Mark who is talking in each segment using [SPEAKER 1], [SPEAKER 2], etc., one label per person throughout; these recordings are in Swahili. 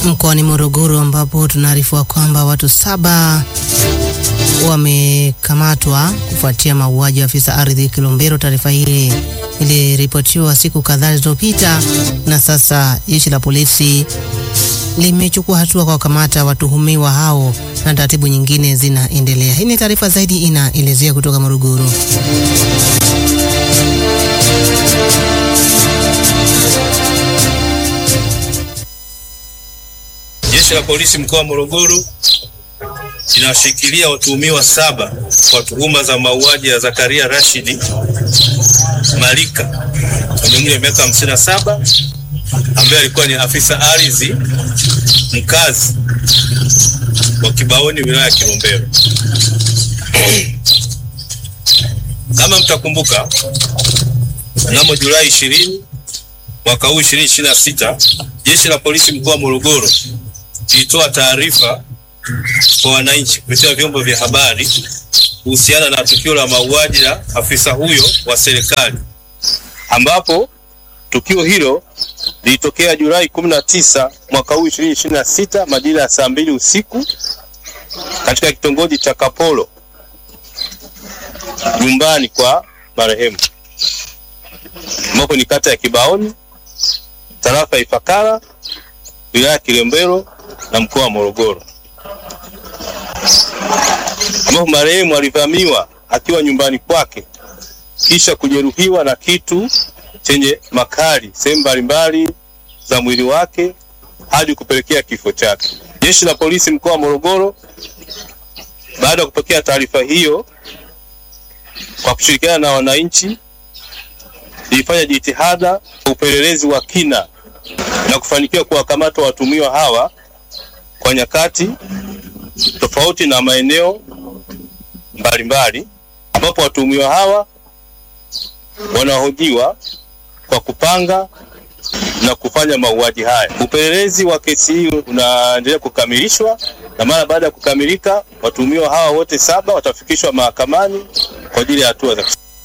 [SPEAKER 1] mkoani Morogoro ambapo tunaarifiwa kwamba watu saba wamekamatwa kufuatia mauaji wa afisa ardhi Kilombero. Taarifa hii iliripotiwa siku kadhaa zilizopita, na sasa jeshi la polisi limechukua hatua kwa kukamata watuhumiwa hao na taratibu nyingine zinaendelea. Hii ni taarifa zaidi inaelezea kutoka Morogoro.
[SPEAKER 2] Jeshi la polisi mkoa wa Morogoro linawashikilia watuhumiwa saba kwa tuhuma za mauaji ya Zakaria Rashidi Malika mwenye umri wa miaka hamsini na saba ambaye alikuwa ni afisa ardhi mkazi wa Kibaoni wilaya ya Kilombero. Kama mtakumbuka, mnamo Julai ishirini mwaka huu ishirini ishirini na sita jeshi la polisi mkoa wa Morogoro lilitoa taarifa kwa wananchi kupitia vyombo vya habari kuhusiana na tukio la mauaji la afisa huyo wa serikali, ambapo tukio hilo lilitokea Julai 19 mwaka huu 2026 majira ya saa mbili usiku katika kitongoji cha Kapolo nyumbani kwa marehemu, ambapo ni kata ya Kibaoni, tarafa ya Ifakara, wilaya ya Kilombero na mkoa wa Morogoro, ambapo marehemu alivamiwa akiwa nyumbani kwake kisha kujeruhiwa na kitu chenye makali sehemu mbalimbali za mwili wake hadi kupelekea kifo chake. Jeshi la polisi mkoa wa Morogoro, baada ya kupokea taarifa hiyo, kwa kushirikiana na wananchi, lilifanya jitihada kwa upelelezi wa kina na kufanikiwa kuwakamata watumiwa hawa kwa nyakati tofauti na maeneo mbalimbali, ambapo watumiwa hawa wanahojiwa kwa kupanga na kufanya mauaji haya. Upelelezi wa kesi hii unaendelea kukamilishwa na mara baada ya kukamilika, watuhumiwa hawa wote saba watafikishwa mahakamani kwa ajili ya hatua za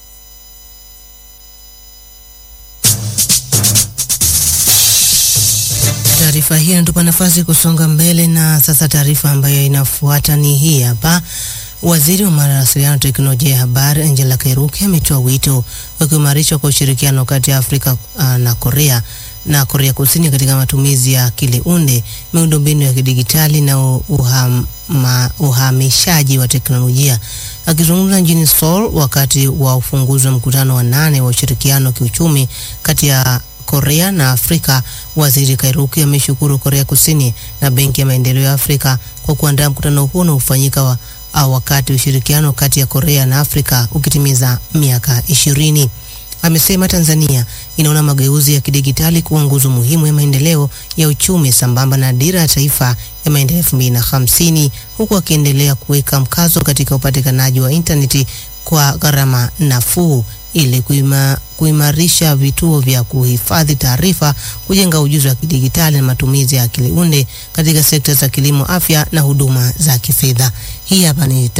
[SPEAKER 1] Taarifa hii inatupa nafasi kusonga mbele, na sasa taarifa ambayo inafuata ni hii hapa. Waziri wa mawasiliano na teknolojia ya habari Angela Kairuki ametoa wito wa kuimarishwa kwa ushirikiano kati ya Afrika uh, na Korea na Korea Kusini katika matumizi ya akili unde, miundombinu ya kidigitali na uhama, uhamishaji wa teknolojia. Akizungumza mjini Seoul wakati wa ufunguzi wa mkutano wa nane wa ushirikiano wa kiuchumi kati ya Korea na Afrika, Waziri Kairuki ameshukuru Korea Kusini na Benki ya Maendeleo ya Afrika kwa kuandaa mkutano huo unaofanyika wa au wakati ushirikiano kati ya Korea na Afrika ukitimiza miaka ishirini. Amesema Tanzania inaona mageuzi ya kidigitali kuwa nguzo muhimu ya maendeleo ya uchumi sambamba na dira ya taifa ya maendeleo 2050 huku akiendelea kuweka mkazo katika upatikanaji wa intaneti kwa gharama nafuu ili kuima, kuimarisha vituo vya kuhifadhi taarifa, kujenga ujuzi wa kidigitali na matumizi ya akili unde katika sekta za kilimo, afya na huduma za kifedha. Hii hapa ni